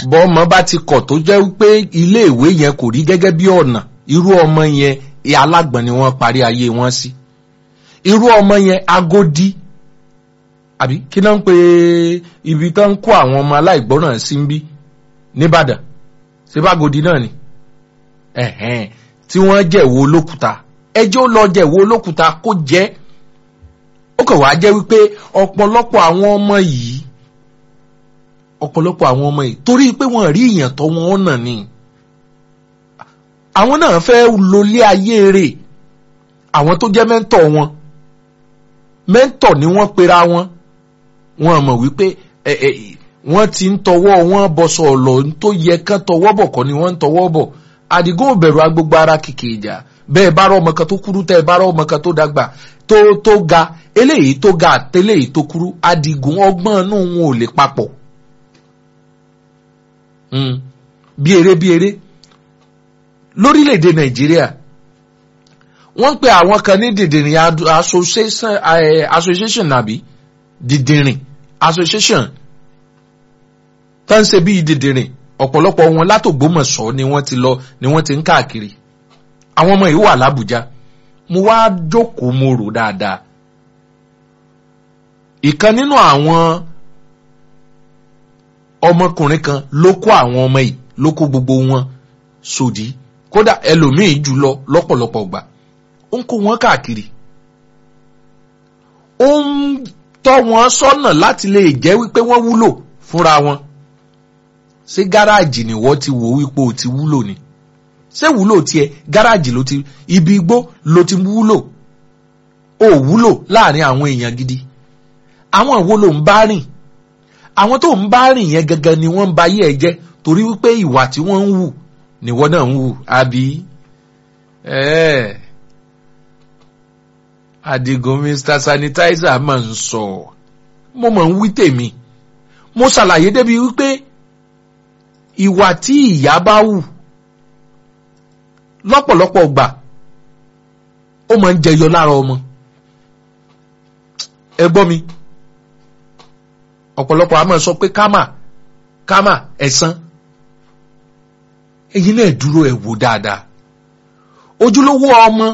bọ́mọ bá ti kọ̀ tó jẹ́ pé iléèwé yẹn kò rí gẹ́gẹ́ bí ọ̀nà irú ọmọ yẹn alágbọ̀n ni wọ́n parí ayé wọn sí irú ọmọ yẹn agodi àbí kí náà ń pe ibi tó ń kó àwọn ọmọ aláìgbọ́ràn sí ń bí nìbàdàn síbágodi náà ni ẹ̀hẹ́n tí wọ́n jẹ̀wọ́ olókùúta ẹjọ́ lọ jẹ̀wọ́ olókùúta kó jẹ́ ó kàn wá jẹ́ wípé ọ̀pọ̀lọpọ̀ àwọn ọmọ yìí ọ̀pọ̀lọpọ̀ àwọn ọmọ yìí torí pé wọ́n rí ìyàn tọ́ wọn nà ni àwọn náà fẹ́ lólé ayé rẹ̀ àwọn tó jẹ́ mẹ́ńtọ̀ wọn mẹ́ńtọ̀ ni wọ́n pera wọn wọ́n mọ̀ wípé ẹ ẹ wọ́n ti ń tọwọ́ wọn bọ̀sọ̀ ọ̀lọ́ tó yẹ kán tọwọ́ bọ̀ kọ́ ni wọ́n ń tọwọ́ bọ̀ àdìgún òbẹ̀rù agbègbè ara kìkì ìjà bẹ́ẹ̀ bá rọ ọmọ kan tó kúrú tẹ́ ẹ bá rọ ọmọ kan tó dàgbà tó tó ga eléyìí tó ga àtẹléyìí tó kúrú àdìgún ọgbọ́n inú wọn ò lè papọ̀ bí eré bí eré lórílẹ̀‐èdè nàìjíríà wọ́n ń pe àwọn kan ní dìdìrìn association nàbí dìdìrìn association tó ń ṣe bí dìdìrìn ọ̀pọ̀lọpọ̀ wọn látògbómọ̀ṣọ́ ni wọ́n ti lọ ni wọ́n ti ń káàkiri àwọn ọmọ yìí wà lábùjá mo wá jókòó mo rò dáadáa ìkan nínú àwọn ọmọkùnrin kan ló kó àwọn ọmọ yìí ló kó gbogbo wọn sòdí kódà ẹlòmíì jùlọ lọ́pọ̀lọpọ̀ gbà ó ń kó wọn káàkiri ó ń tọ́ wọn sọ́nà láti lè jẹ́ wípé wọ́n wúlò fúnra wọn ṣé gáràjì ni wọ́n ti wò wípé o ti wúlò ni ṣé wúlò tiẹ̀ gáràjì ló ti ibi igbó ló ti wúlò ó wúlò láàrin àwọn èèyàn gidi àwọn wo ló ń bá rìn àwọn tó ń bá rìn yẹn gangan ni wọ́n ń ba ayé ẹ jẹ́ torí wípé ìwà tí wọ́n ń wù ni wọ́n náà ń wù àbí ẹ̀ẹ́ Adigun Mr Sanitizer máa ń sọ mo máa ń wí tèmi mo ṣàlàyé débi wípé ìwà tí ìyá bá wù lọ́pọ̀lọpọ̀ gbà ó máa ń jẹyọ lára ọmọ ẹ gbọ́ mi ọ̀pọ̀lọpọ̀ a máa sọ pé kámà kámà ẹ̀san èyí náà dúró ẹ̀ wò dáadáa ojúlówó ọmọ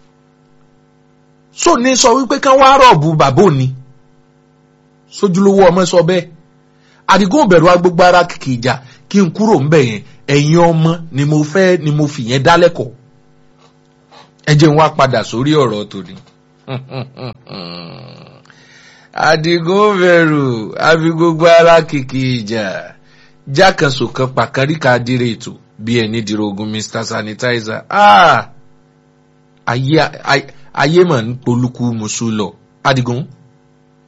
sọ ní sọ wípé kán wá rọ̀bù bàbá òní sójúlówó ọmọ sọ bẹ́ẹ̀ àdìgún òbẹ̀rù agbègbè ara kìkì ìjà kí n kúrò ń bẹ̀ yẹn ẹ̀yin ọmọ ni mo fẹ́ ni mo fi yẹn dá lẹ́kọ̀ọ́ ẹ jẹ́ n wá padà sórí ọ̀rọ̀ tòní. àdìgún bẹ̀rù àfi gbogbo ara kìkì ìjà jákàsó kan pàkáríkà dire ètò bí ẹni dirogun Mr Sanitizer ayé mà ń polúkú musu lọ àdìgún